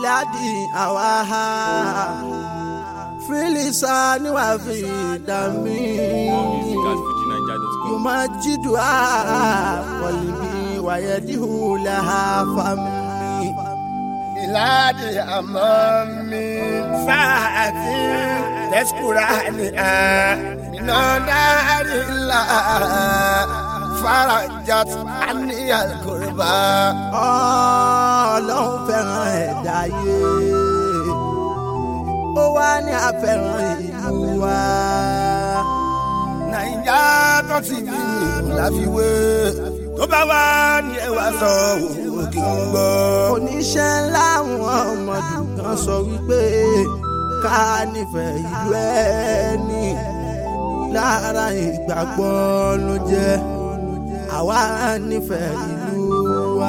biladi awaha filisa niwafi dami Music at fujinaija.com. yumajidua kọlibi wayedihu laha fami. بلاد أمامي ساعة تذكرني من نار الله فرجت عني الكربة ọlọ́run fẹ́ràn ẹ̀dá yé ó wá ní àfẹ́ràn ìlú wa. nàìjà tó ti bí mi láfiwé tó bá wà ní ẹwà sọ òwò kí n gbọ́. oníṣẹ́ ńlá àwọn ọmọdé kan sọ wípé ká nífẹ̀ẹ́ ìlú ẹni lára ìgbàgbọ́ ló jẹ́ àwa nífẹ̀ẹ́ ìlú wa.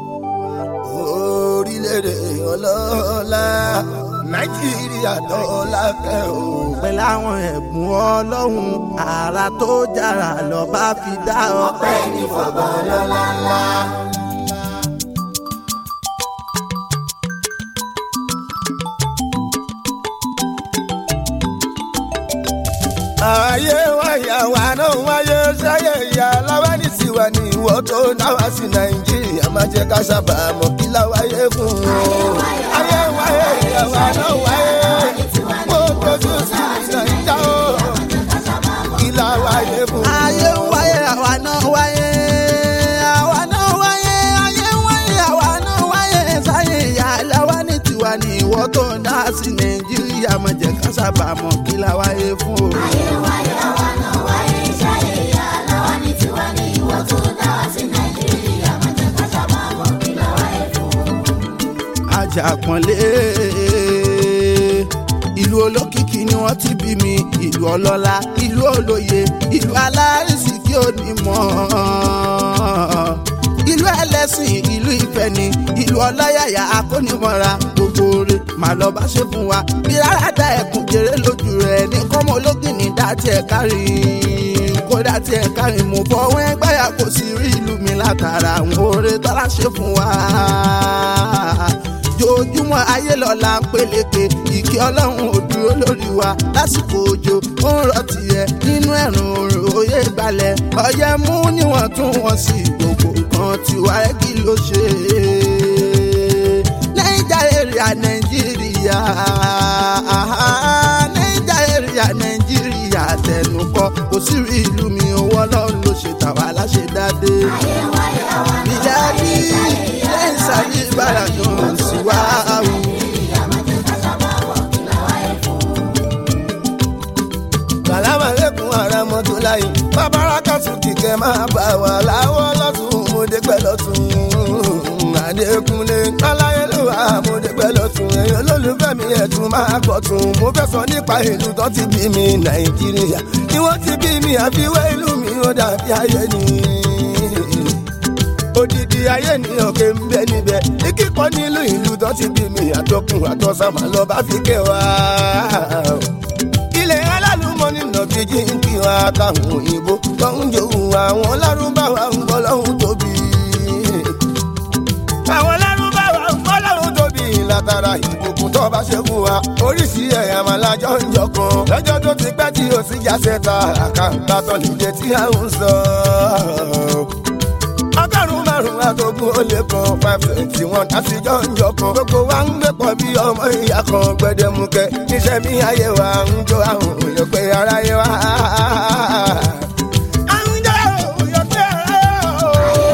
orílẹ̀-èdè ọlọ́lá nàìjíríà dọ́là kẹ́ o. pẹ̀lú àwọn ẹ̀bùn ọlọ́run àrà tó jára lọ bá fi dá ọpẹ́ ní fọ̀bọ̀ lọ́la ńlá. ayé wáyà wà náà wáyé sáyé ìyá aláwa ní tiwa ní ìwọ tó náwà sí nàìjíríà má jẹ́ ká sábà mọ̀ kí láwáyé fún un. ayé wáyé ìyá wà náà wáyé mo tọ́jú sí nàìjíríà o kí láwáyé fún un. ayé ń wáyé àwa náà wáyé àwa náà wáyé ayé ń wáyé àwa náà wáyé sáyé ìyá aláwa ní tiwa ní ìwọ tó ń dá sí nàìjíríà má jẹ́ ká sábà mọ̀ kí la wáyé fún o. ajakunlé ìlú olókìkí ni wọ́n ti bí mi ìlú ọlọ́lá ìlú olóye ìlú alárísìkí onímọ̀ ìlú ẹlẹ́sìn ìlú ìfẹ́ ni ìlú ọlọ́yàyà akónimọ̀ra gbogbo rẹ̀ màá lọ bá ṣe fún wa bí rárá da ẹkùn jèrè lójú rẹ̀ ní kọ́mọ ológin ní dátì ẹ̀ kárí kó dátì ẹ̀ kárí mo fọwọ́ ẹgbẹ́yà kò sí rí ìlú mi látara àwọn oore tọ́lá ṣe fún wa jojúmọ́ ayé lọ́la ń peléke ìkí ọlọ́run ò dúró lórí wa lásìkò òjò ó ń rọ tiẹ̀ nínú ẹ̀rùn òrùn òye gbalẹ̀ ọyẹ mú níwọ̀n tún wọ́n sí gbogbo nǹkan tiwa ẹ̀ kí ló ṣe naija area nàìjíríà naija area nàìjíríà tẹnukọ kò sí rí ìlú mi owó ọlọ́run ló ṣe tàwa láṣẹ dáadé ìjà bí lẹ́yìn sáyé ìbára dùn sí wa. Sàlámà lẹ́kùn ara mọ́tò láyé. Bàbára kàtún kìkẹ́ máa bá wa láwọ́ lọ́tún mọ́dé pẹ́ lọ́tún. Adékúnlé Aláyé ló wà mọ́dé pẹ́ lọ́tún. Ẹ̀yin olólùfẹ́ mi ẹ̀tún máa pọ̀ tún. Mo fẹ́ sọ nípa ìlú tó ti bí mi Nàìjíríà. Ni wọ́n ti bí mi àfiwé ìlú mi ó dàbí ayé ni. Odidi ayé ni òkè ń bẹ níbẹ̀. Ní kíkọ́ nílùú ìlú tó ti bí mi àtọkùn àtọ́sàmà lọ bá fi kẹ́ wa ilẹ̀ alálùmọ́nì nàkejì ń kí wọn àtàwọn òyìnbó tó ń jòwó àwọn lárúbáwá ń bọ́ lọ́hún tóbi. àwọn lárúbáwá ń bọ́ lọ́hún tóbi látara ìbùkún tó bá ṣe fún wa oríṣi ẹ̀yà máa lájọ́ ń jọkan lọ́jọ́ tó ti pẹ́ tí o sì já sẹ́ta àkàǹkà tó nílé tí a ń sọ ọgọ́rùn-ún márùn-ún àtọ́gùn ó lé kan five twenty one àtijọ́ ń jọ kan gbogbo wa ń gbé pọ̀ bí ọmọ ìyá kan gbẹdẹmukẹ níṣẹ́ mi ayé wa ń jó àwọn òyìn pé aráyé wa. À ń jó òyìn pé aráyé wa.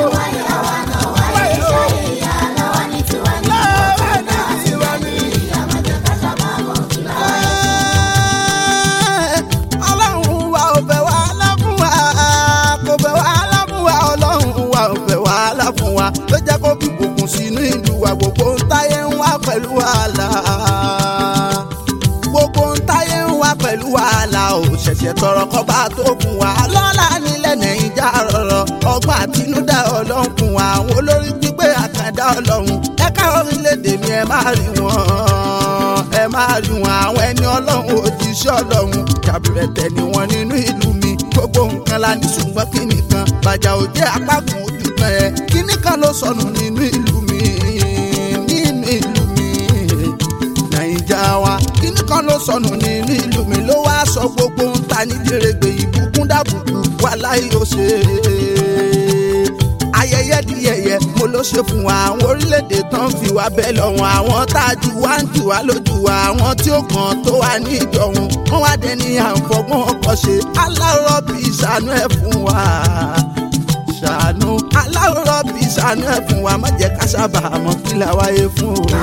Láwa ní tiwa ní. ọlọ́run wa ò fẹ́ wàhálà fún wa kò fẹ́ wàhálà fún wa ọlọ́run wa ò fẹ́ wàhálà fún wa ló jẹ́ kó fi gbòkun sínú ìlú wa gbogbo ń táyé ń wá pẹ̀lú wàhálà gbogbo ń táyé ń wá pẹ̀lú wàhálà ò ṣẹ̀ṣẹ̀ tọrọ kọ́ba tó fún wa lọ́la nílẹ̀ nàìjà rọrọ ọgbọ́n àtinúdá ọlọ́run fún wa àwọn olórí gbígbé àkàndá ọlọ́run ẹ̀ka orílẹ̀-èdè mi ẹ máa rí wọn ẹ máa rí wọn àwọn ẹni ọlọ́run òjíṣẹ́ ọlọ́run jàbìrẹ̀tẹ̀ ni wọn nínú ìlú mi gbogbo nǹkan la ní ṣùgbọ́n kíní kan bàjá ò jẹ́ apá kan ojú kan ẹ̀ kíní kan ló sọnù nínú ìlú mi nínú ìlú mi kan ló sọnù nínú ìlú mi ló wá sọ gbogbo ń ta ní dèrègbè ìbùkún dàbùkù wà láì ó ṣe ayẹyẹ di yẹyẹ mo ló ṣe fún wa àwọn orílẹ̀-èdè tán fi wá bẹ́ẹ̀ lọ́wọ́n àwọn tá a jù wá ń jù wá lójú wa àwọn tí ó kàn tó wà ní ìjọ̀hún wọ́n wá dẹni àǹfọ̀gbọ́n ọkọ̀ ṣe aláwọ̀ bí ìṣàánú ẹ̀ fún wa ṣàánú aláwọ̀ bí ìṣàánú ẹ̀ fún wa má jẹ́ ká sábà mọ́ kí la wáyé fún o.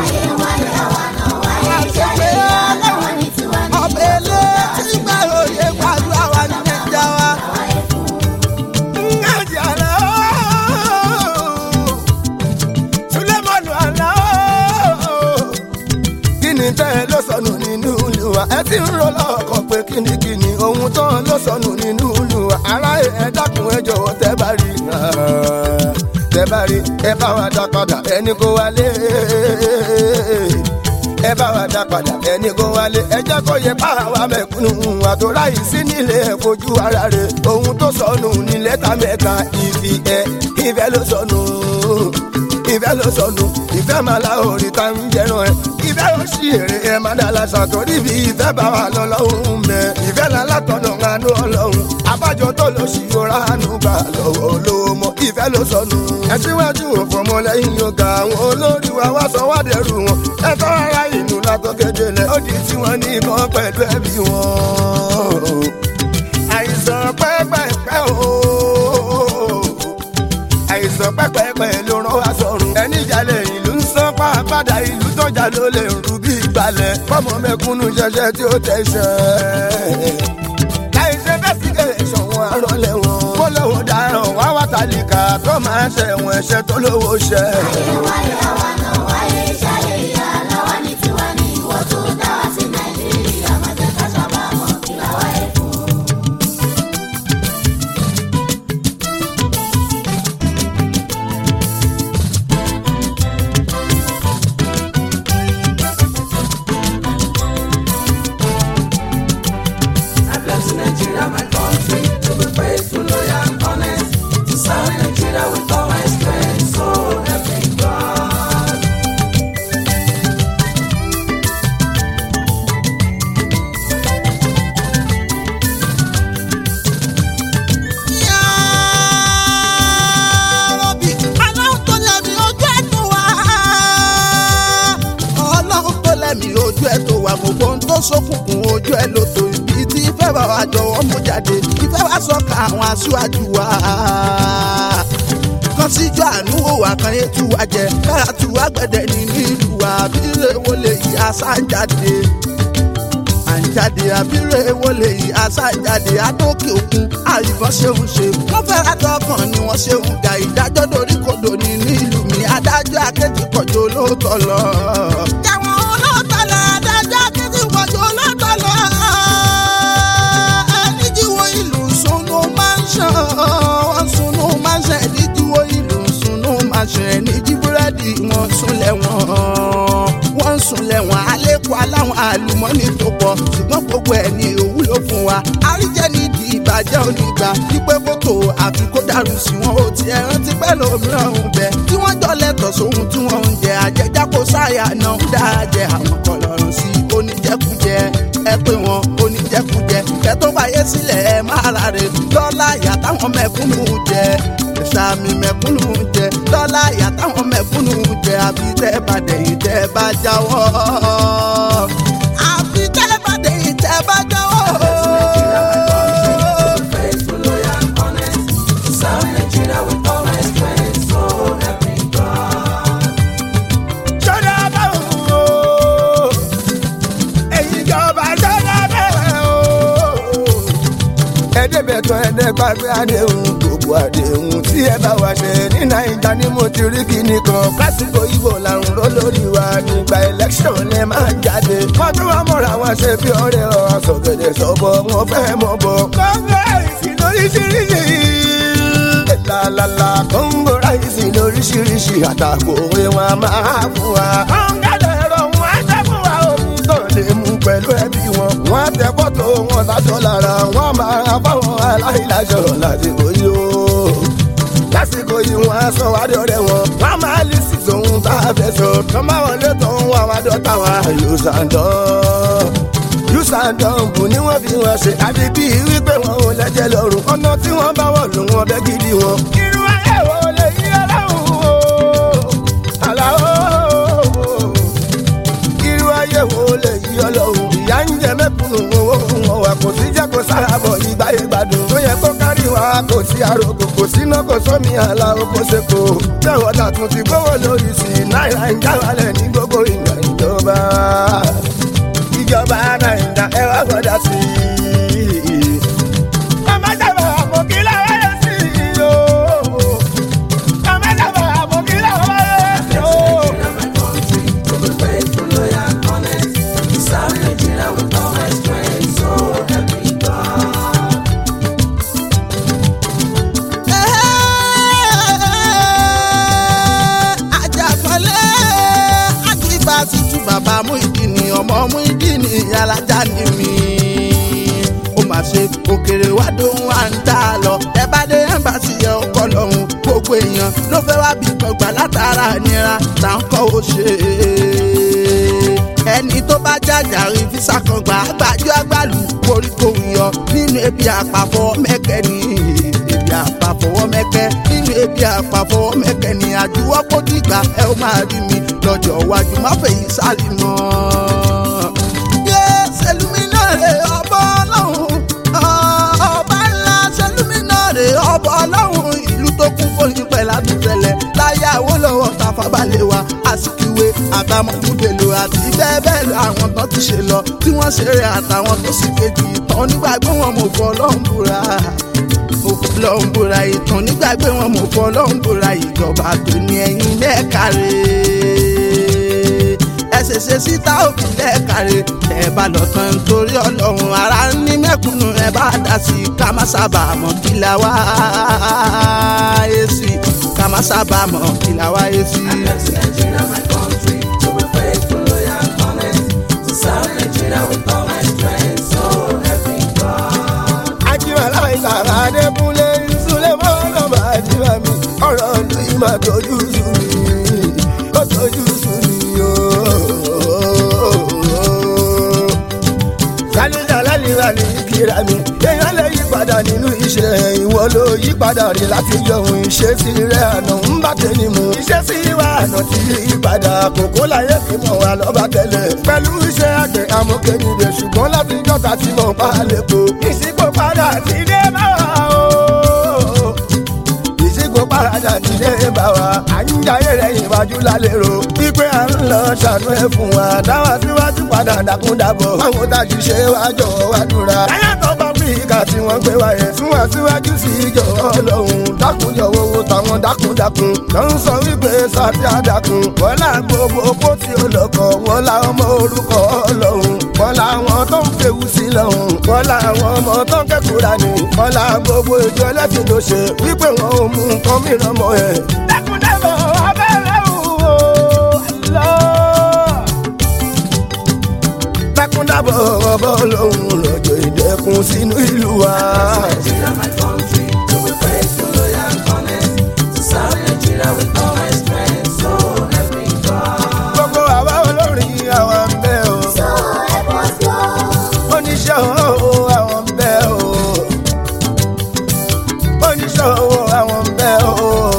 ọbẹ̀ ilé tí gbàròyé gbàdúrà wa ní nàìjíríà wa. Ngaji ala Sulemanu ala Kíni tẹ́ ló sọnù nínú Olúwa? Ẹ ti ń ro lọ́kàn pé kíni kíni ohun tán ló sọnù nínú Olúwa. Ará ẹ dákun ẹ jọ̀wọ́ tẹ́ bá rí. Tẹ́ bá rí ẹ bá wa dá padà ẹni kó wálé. Ẹ bá wa dá padà ẹni kó wálé. Ẹ jẹ́ kó yẹ bá wa mẹ̀kúnnù àtòrá yìí sí nílé ẹ̀ fojú ara rẹ̀. Ohun tó sọnù ní lẹ́tà mẹ́ta ìfì ẹ̀ ìfẹ́ ló sọnù ìfẹ́ ló sọnù ìfẹ́ máa la orí ta ń jẹran ẹ ìfẹ́ ó ṣì èrè ẹ máa dá la ṣàtọ́rí bí ìfẹ́ bá wà lọ́lọ́hún mẹ́ ìfẹ́ la látọ̀nà àánú ọlọ́run abájọ tó lọ sí yọra àánú gbà lọ́wọ́ olówó mọ́ ìfẹ́ ló sọnù. ẹ síwájú òfòmọ lẹ́yìn yọ̀gá àwọn olórí wa wá sọ wá dẹrù wọn ẹ tọ́ ara ìlú látọ̀gẹ́dẹ́ lẹ ó di tiwọn ní ìkan pẹ̀lú ẹbí wọn. àìsàn pẹ́pẹ́pẹ́ ooo àìsàn pẹ́pẹ́pẹ́ ló rán wá sọ̀rùn. ẹni jalè ìlú ń sán pàápàdà ìlú tọ́jà ló lè rú bí ìgbàlẹ̀. fọmọ mẹkúnnù ṣẹṣẹ tí ó tẹ̀sẹ̀. láìsẹ investigation wọn arọlẹ̀ wọn. kó lówó dáràn wá wá tàlíkà tó máa ń ṣẹ̀wọ̀n ẹ̀ṣẹ̀ tó lówó ṣẹ. I bless Nigeria, my country, to be faithful, loyal, and honest, to serve Nigeria with all my strength. So help me God. Yárọ́bì, Ọlọ́run tó lẹ́mí ojú ẹ̀ tó wá. Ọlọ́run tó lẹ́mí ojú ẹ̀ tó wá gbogbo ohun tó ṣókùnkùn ojú ẹ̀ ló tó ibi tí ìfẹ́ bá wa jọ̀wọ́ mú jáde ìfẹ́ wa sọ̀ka àwọn aṣáájú wa. kan síjọ́ àánú òwà kan yé tú wa jẹ kára tú wa gbẹ̀dẹ̀ nínú ìlú wa bí ilé wo lè yí aṣáájáde àǹjáde àbírè wọlé yìí àṣàjáde àdókè òkun àìbọn ṣeun ṣe wọn fẹ́ra dọ́kàn ni wọ́n ṣeun dá ìdájọ́ dorí kodò ní nílùú mi adájọ́ akéjì kọjọ olóòótọ́ lọ. jàwọn olóòótọ́ lọ adájọ́ akéjì kọjọ olóòótọ́ lọ. ẹnìjíwò ìlú sunu máa ń ṣàn wọ́n sunu máa ń ṣàn ẹnìjíwò ìlú sunu máa ń ṣàn ẹnìjí búrẹ́dì wọn súnlẹ̀ wọn wọ́n ń sunlẹ̀ wọn alẹ́kọ̀ọ́ aláwọn àlùmọ́nì tó pọ̀ ṣùgbọ́n gbogbo ẹ̀ ní òwúlò fún wa àríjẹ́ nídìí ìbàjẹ́ onígbà wípé kótó àfi kó dàrú sí wọn ó ti ẹran ti pẹ́ lómìíràn ń bẹ tí wọ́n jọ lẹ́tọ̀ sóhun tí wọ́n ń jẹ àjẹjá kó sáyà náà ń dá jẹ àwọn kan lọ́rùn sí oníjẹkújẹ ẹ pé wọn oníjẹkújẹ kẹ tó báyé sílẹ̀ ẹ máa ra rè lọ́la ìyá táwọn mẹ̀kúnnù jẹ sàmì mẹ̀kúnnù jẹ lọ́la ìyá táwọn mẹ̀kúnnù jẹ àfi tẹ́ bá dẹ̀yìn tẹ́ bá jáwọ́ àfi tẹ́ bá dẹ̀yìn tẹ́ bá jáwọ́. Faithful, loyal, and honest, to serve Nigeria with all my strength. So help me God. ṣọ́dá báwo o èyí ìjọba ṣọ́dá bẹ́ẹ̀ o. ẹ̀ẹ́dẹ́gbẹ̀tàn ẹ̀ẹ́dẹ́gbàgbé àdéhùn gbogbo àdéhùn tí ẹ bá wá ṣe ní nàìjíríà ni mo ti rí kíní kan lásìkò ìbò làrùn ró lórí wa nígbà election lẹ máa ń jáde. wọ́n tún wá mọ̀ra wọn ṣe bí ọ̀rẹ́ ọ̀ sọ̀gẹ̀dẹ̀ sọ̀bọ̀ wọn fẹ́ mọ̀ bọ̀. kọ́ńgẹ́rẹ́sì lóríṣiríṣi lálálá kóńgò ráìsì lóríṣiríṣi àtàkùn òwe wọn a máa fún wa. kọ́ńgẹ́dẹ̀ ẹ̀rọ wọn á jẹ́ fún wa omi tó lè mú pẹ̀lú ẹbí wọn. wọ́n á tẹ fọ́tò wọn lájọ lára wọn á máa ra fáwọn aláìlájọ lásìkò yìí o. lásìkò yìí wọn á sọ wá dọ̀rẹ́ wọn. wọ́n á máa lè sí tòun tá a fẹ́ sọ. tọ́ máa wọlé tó ń wá wá dọ́ta wa yóò ṣàǹdán sàdọ̀bù ni wọ́n fi wọn ṣe àfi bí wípé wọn ò lẹ́jẹ̀ lọ́rùn ọ̀nà tí wọ́n bá wọ̀ lù wọn bẹ́ gidi wọn. irú ayé wo lè yí ọlọ́run o àlàó irú ayé wo lè yí ọlọ́run ìyá ń jẹ mẹ́kùnù owó wọn wà kò sí jẹ́ kó sára bọ̀ ìgbà ìgbàdùn tó yẹ kó kárí wa kò sí àròkò kò síná kò sómi àlà oko seko bẹ́ẹ̀ dàtún ti gbówó lórí sí i náírà ń já wálẹ̀ ní gbogbo ìgbà ìjọba ìjọba nàìjíríà ẹ wá gbọ́dọ̀ sí i. ọmọ sábà àmọ́ kí láwọn yẹ sí i o. ọmọ sábà àmọ́ kí láwọn yẹ sí i o. Nigeria, my country, to be faithful, loyal, honest. To serve Nigeria with all my strength, so help me God. ajagunlé akíba tutù bàbá Muyideen ọmọ Muyideen alájà ni mi. ó mà ṣe òkèrè wá dóhùn à ń tà lọ ẹ bá dé ẹmbàsì yẹ ọkọ lọ́hùn gbogbo èèyàn ló fẹ́ wá bí gbọ̀ngbà látara nira tá ń kọ́ ó ṣe ẹni tó bá jàjàre fisa kan gbà gbàjú àgbàlù koríko yọ nínú ebi àpapọ̀ mẹ́kẹ́ ni ebi àpapọ̀ mẹ́kẹ́ nínú ebi àpapọ̀ mẹ́kẹ́ ni àjùwọ́ kó dìgbà ẹ ó máa rí mi lọ́jọ́ iwájú má fèyí sálì mọ́. yé sẹlúmi náà rè ọbọ ọlọ́run ọba ńlá sẹlúmi náà rè ọbọ ọlọ́run ìlú tó kún fóyín pẹ̀lú àdúgbẹ̀lẹ̀ láyé Awólọ́wọ̀ Tafawa wa Azikiwe àbámọ̀kúndèlò àti bẹ́ẹ̀ bẹ́ẹ̀ lọ àwọn tán ti ṣe lọ tí wọ́n ṣeré àtàwọn tó sì kejì ìtàn nígbàgbé wọn mo fọ ọlọ́run búra mo fọ ọlọ́run búra ìtàn nígbàgbé wọn mo fọ ọlọ́run búra ìjọba tó ní ẹ̀yìn lẹ́ẹ̀kárẹ́ ẹsẹsẹ síta òfin lẹ́ẹ̀kárẹ́ ẹ bá lọ tán nítorí ọlọ́run ara ní mẹ́kúnnù ẹ bá dá sí i ká má sábà mọ̀ kí la wá èsì ká má sábà mọ̀ kí la wá èsì. I left Nigeria, my country, to be faithful, loyal, honest. To serve Nigeria with all my strength, so help me God. ajímọ̀lá ìsàrà adékúnlé ìsúlẹ̀ mọ́nà máa jímọ̀ mi ọ̀rọ̀ ìlú yìí máa tójú sú mi ó tójú sú mi o. kálíjà lálìwà ní kíra mi èèyàn lè yí padà nínú iṣẹ́ ìwọ ló yí padà rí láti yọ̀hún ìṣesí rẹ̀ àná ń bá tẹni mu ìṣesí wa àná ti yí padà kòkó láyé fi mọ̀ wá lọ́ba tẹ́lẹ̀ pẹ̀lú iṣẹ́ àgbẹ̀ amókèmídé ṣùgbọ́n láti jọ́ta tí mo bá lè po ìsìnkú padà ti dé bá wa o ìsìnkú padà ti dé bá wa à ń jayé rẹ̀ ìwájú lálérò pípé à ń lọ ṣàánú ẹ̀ fún wa dáwà síwájú padà dákúndàbọ̀ àwọn tájú ṣe wá jọ̀wọ́ wá dúra. láyàtọ̀ bá áfíríkà tí wọ́n gbé wa yẹn fún wa síwájú sí ìjọba ọlọ́run dákúnjọ̀wọ́ wo táwọn dákúndákun ló ń sọ wípé sáfì àdàkùn wọ́n là gbogbo opó tí ó lọ́kọ̀ wọ́n là ọmọ orúkọ ọlọ́run wọ́n là àwọn tó ń fèwú sí lọ́hùn wọ́n là àwọn ọmọ tó ń kẹ́kọ̀ọ́ ni wọ́n là gbogbo ìjọ ẹlẹ́sìn tó ṣe wípé wọn ò mú nǹkan mìíràn mọ́ ẹ̀. dákúndàbọ̀ abẹ́rẹ́ wò ó lọ́ọ́ dákúndàbọ̀ ọbọ̀ lòun lọ́jọ́ ìdẹ́kun sínú ìlú wa. Nigeria, my country, to be faithful, loyal, honest. To serve Nigeria with all my strength, so help me God. gbogbo àwa olórin àwọn ń bẹ o. oníṣẹ́ owó àwọn ń bẹ o. oníṣẹ́ owó àwọn ń bẹ o.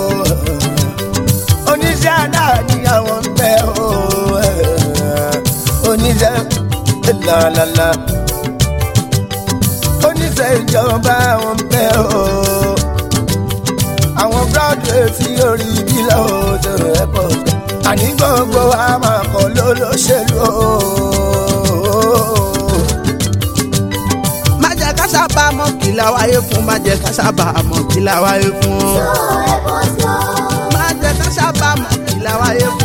oníṣẹ́ aláàní àwọn ń bẹ o. oníṣẹ́ lálálá. oníṣẹ́ ìjọba àwọn ń bẹ o. àwọn graduate tí orí bí lọ́wọ́ tó rẹ̀ pọ̀ àní gbogbo wa máa kọ́ ló lóṣèlú o. má jẹ́ ká sábà mọ̀ kí la wáyé fún má jẹ́ ká sábà mọ̀ kí la wáyé fún. má jẹ́ ká sábà mọ̀ kí la wáyé fún.